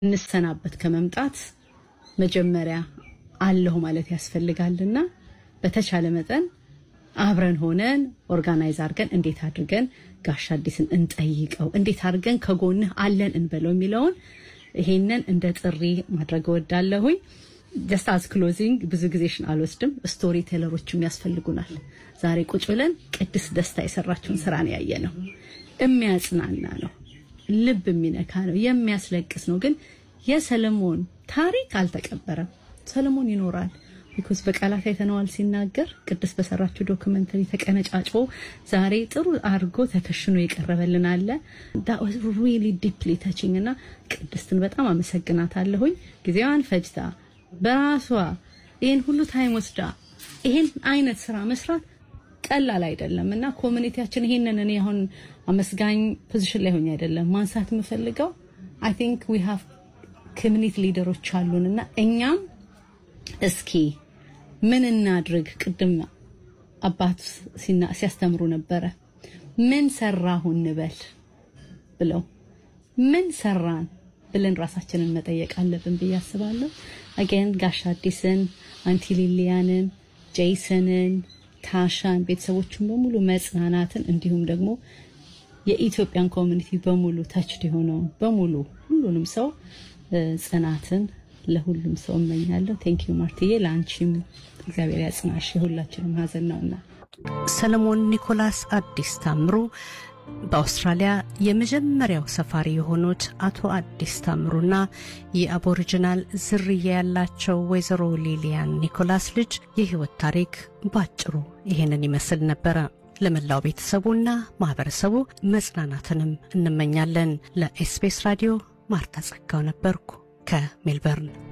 እንሰናበት ከመምጣት መጀመሪያ አለሁ ማለት ያስፈልጋልና በተቻለ መጠን አብረን ሆነን ኦርጋናይዝ አድርገን እንዴት አድርገን ጋሽ አዲስን እንጠይቀው፣ እንዴት አድርገን ከጎንህ አለን እንበለው የሚለውን ይሄንን እንደ ጥሪ ማድረግ እወዳለሁኝ። ጀስት አዝ ክሎዚንግ ብዙ ጊዜሽን አልወስድም። ስቶሪ ቴለሮችም ያስፈልጉናል። ዛሬ ቁጭ ብለን ቅድስት ደስታ የሰራችውን ስራ ነው ያየ ነው። የሚያጽናና ነው፣ ልብ የሚነካ ነው፣ የሚያስለቅስ ነው። ግን የሰለሞን ታሪክ አልተቀበረም። ሰለሞን ይኖራል። ቢኮዝ በቃላት አይተነዋል ሲናገር ቅድስት በሰራችው ዶክመንተሪ ተቀነጫጭቦ ዛሬ ጥሩ አድርጎ ተከሽኖ የቀረበልን አለ ሪሊ ዲፕሊ ተቺንግ እና ቅድስትን በጣም አመሰግናታለሁኝ። ጊዜዋን ፈጅታ በራሷ ይህን ሁሉ ታይም ወስዳ ይሄን አይነት ስራ መስራት ቀላል አይደለም እና ኮሚኒቲያችን ይሄንን እኔ አሁን አመስጋኝ ፖዚሽን ላይ ሆኜ አይደለም ማንሳት የምፈልገው አይ ቲንክ ዊ ሃቭ ኮሚኒቲ ሊደሮች አሉን እና እኛም እስኪ ምን እናድርግ? ቅድም አባት ሲያስተምሩ ነበረ። ምን ሰራሁ እንበል ብለው ምን ሰራን ብለን ራሳችንን መጠየቅ አለብን ብዬ አስባለሁ። አገን ጋሽ አዲስን፣ አንቲ ሊሊያንን፣ ጄይሰንን፣ ታሻን ቤተሰቦችን በሙሉ መጽናናትን እንዲሁም ደግሞ የኢትዮጵያን ኮሚኒቲ በሙሉ ተችድ የሆነውን በሙሉ ሁሉንም ሰው ጽናትን ለሁሉም ሰው እመኛለሁ። ቴንክ ዩ ማርትዬ፣ ለአንቺም እግዚአብሔር ያጽናሽ። የሁላችንም ሀዘን ነውና። ሰለሞን ኒኮላስ አዲስ ታምሩ በአውስትራሊያ የመጀመሪያው ሰፋሪ የሆኑት አቶ አዲስ ታምሩና የአቦሪጂናል ዝርያ ያላቸው ወይዘሮ ሊሊያን ኒኮላስ ልጅ የህይወት ታሪክ ባጭሩ ይሄንን ይመስል ነበረ። ለመላው ቤተሰቡና ማህበረሰቡ መጽናናትንም እንመኛለን። ለኤስቢኤስ ራዲዮ ማርታ ጸጋው ነበርኩ ከሜልበርን።